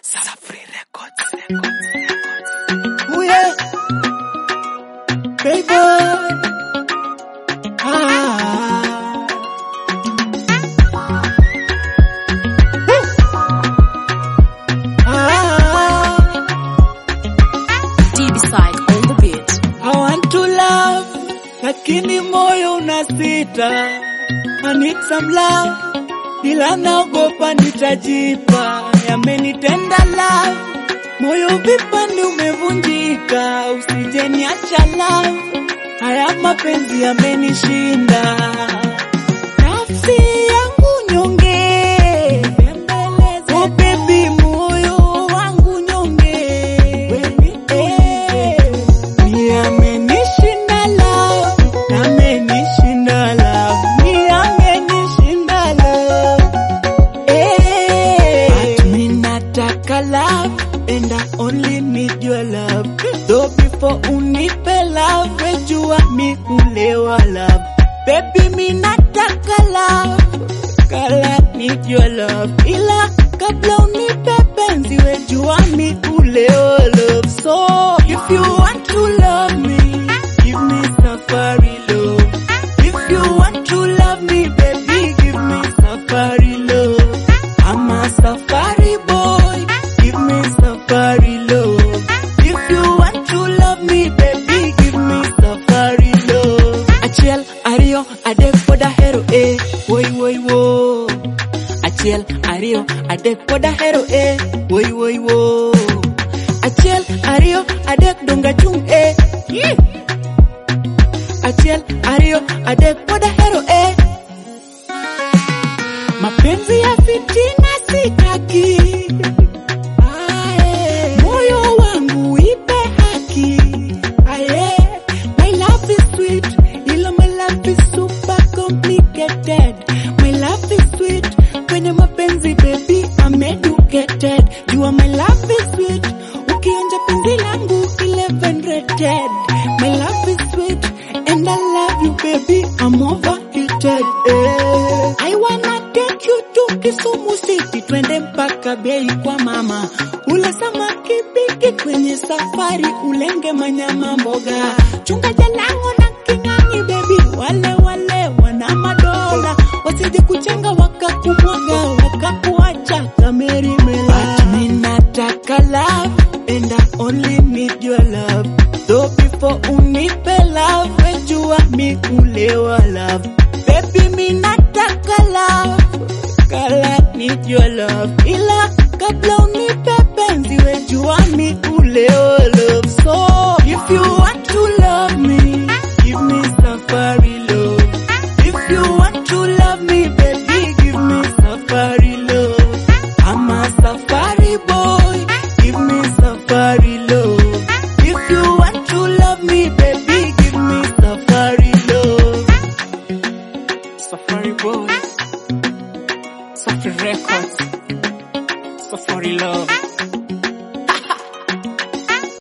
Safri Records, Records, Records. Ooh yeah, baby. Ah. Woo. Ah. D decide on the beat. I want to love, lakini moyo unasita. I need some love, ila naogopa nitajipa. Yamenitenda love, moyo vipande umevunjika. Usije niacha love, haya mapenzi yamenishinda. Nafsi yangu nyonge, oh baby, moyo wangu nyonge. Eh, ni amenishinda love, amenishinda love, ni amenishinda love. Eh, but me nataka love and I only need your love. Though before unipe love, wejua mi ulewa love. Baby mi nataka love, kala need your love. Ila kabla unipe penzi, wejua mi ulewa love. So if you want to love me, give me safari love. If you want to love me, baby, give me safari love. I'm a safari boy, give me safari love. If you want to love me, baby, give me safari love. Achiel ariyo adek pod ahero eh, woi woi wo. Achiel ariyo adek pod ahero eh, woi woi wo. Achiel ariyo adek donga chung eh. Yeah. Achiel ariyo adek pod ahero eh. Mapenzi ya fitina sitaki. Aye. Moyo wangu ipe haki. Aye. My love is sweet, ila my love is super complicated. My love is sweet, kwenye mapenzi baby I'm educated. Jua my love is sweet, ukionja penzi langu 11 rated. My love is sweet, and I love you baby I'm overheated. Eh. I wanna take you to Kisumu City, twende mpaka bei kwa mama, ule samaki bigi kwenye safari, ulenge manyama mboga, chunga jalango na king'ang'i baby, wale wale wana madola wasije kuchenga wakakumwaga wakakuacha kameri mela. But me nataka love and I only need your love. Though before unipe love, wejua mi kulewa love. Baby mi nataka love, kala need your love. Ila kabla unipe penzi, wejua mi kulewa love. So if you want to love me, give me safari love. If you want to love me, baby, give me safari love. I'm a safari boy, give me safari love. If you want to love me, baby, give me safari love. Safari Boy, Safri Records, Safari Love.